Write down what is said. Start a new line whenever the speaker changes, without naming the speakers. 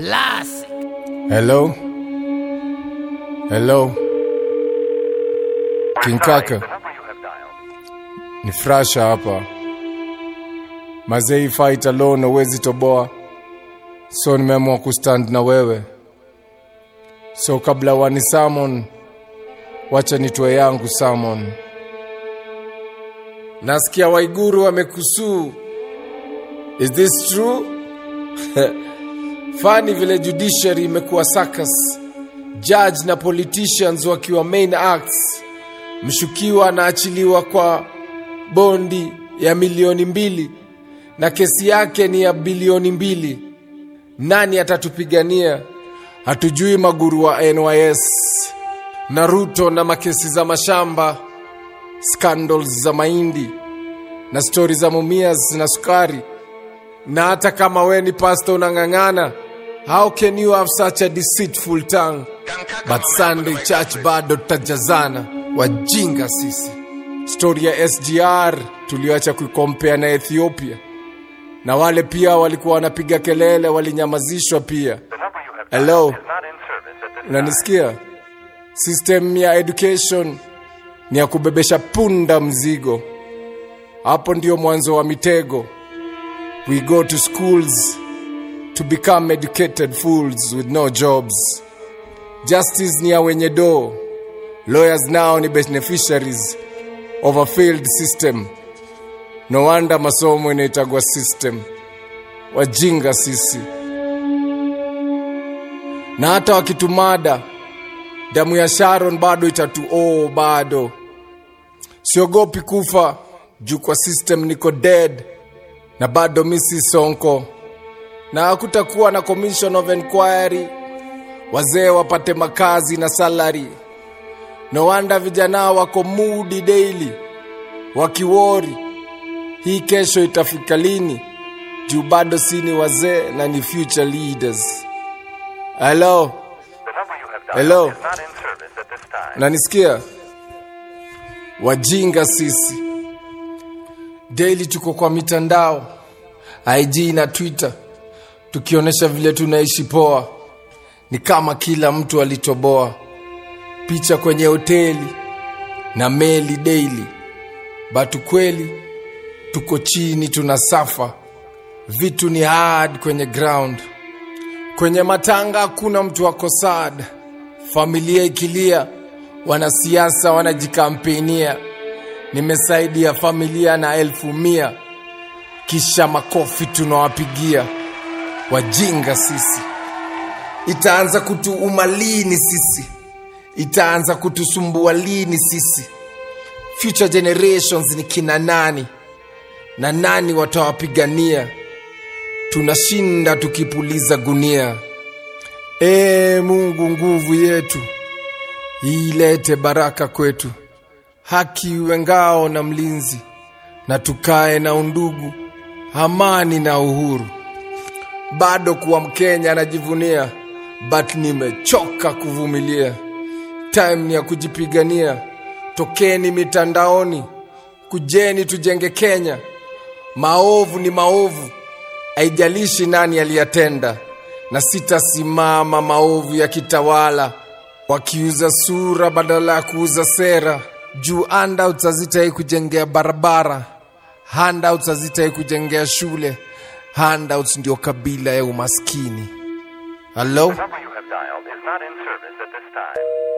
Classic.
Hello? Hello? King Kaka, ni Frasha hapa. Mazei fight alone huwezi toboa. So nimeamua kustand na wewe. So kabla wani summon, wacha nitoe yangu summon. Nasikia Waiguru amekusuu. Is this true? Fani vile judiciary imekuwa circus, judge na politicians wakiwa main acts. Mshukiwa anaachiliwa kwa bondi ya milioni mbili na kesi yake ni ya bilioni mbili. Nani atatupigania? Hatujui maguru wa NYS na Ruto na makesi za mashamba, scandals za mahindi na stori za mumias na sukari na hata kama we ni pasta unang'ang'ana how can you have such a deceitful tongue but sunday church bado tutajazana wajinga sisi stori ya sgr tulioacha kuikompea na ethiopia na wale pia walikuwa wanapiga kelele walinyamazishwa pia hello unanisikia system ya education ni ya kubebesha punda mzigo hapo ndio mwanzo wa mitego We go to schools to become educated fools with no jobs. Justice ni ya wenye doo. Lawyers now ni beneficiaries of a failed system. No wonder masomo inaitagwa system. Wajinga sisi. Na hata wakitumada, damu ya Sharon bado itatu oh, bado. Siogopi kufa juu kwa system niko dead na bado misi Sonko, na hakutakuwa na commission of inquiry, wazee wapate makazi na salary. No wonder vijana wako mudi daily wakiwori, hii kesho itafika lini? Juu bado si ni wazee na ni future leaders. Hello, hello, nanisikia? Wajinga sisi daily tuko kwa mitandao IG na Twitter tukionyesha vile tunaishi poa, ni kama kila mtu alitoboa picha kwenye hoteli na meli daily, batu kweli tuko chini, tuna safa vitu ni hard kwenye ground. Kwenye matanga hakuna mtu ako sad, familia ikilia, wanasiasa wanajikampenia nimesaidia familia na elfu mia kisha makofi tunawapigia wajinga sisi itaanza kutuuma lini sisi itaanza kutusumbua lini sisi future generations ni kina nani na nani watawapigania tunashinda tukipuliza gunia ee mungu nguvu yetu ilete baraka kwetu haki iwe ngao na mlinzi, na tukae na undugu, amani na uhuru. Bado kuwa Mkenya anajivunia, but nimechoka kuvumilia. Time ni ya kujipigania. Tokeni mitandaoni, kujeni tujenge Kenya. Maovu ni maovu, haijalishi nani aliyatenda, na sitasimama maovu ya kitawala, wakiuza sura badala ya kuuza sera juu handouts hazitai kujengea barabara, handouts hazitai kujengea shule, handouts ndio kabila ya umaskini. Hello?
The number you have dialed is not in service at this time.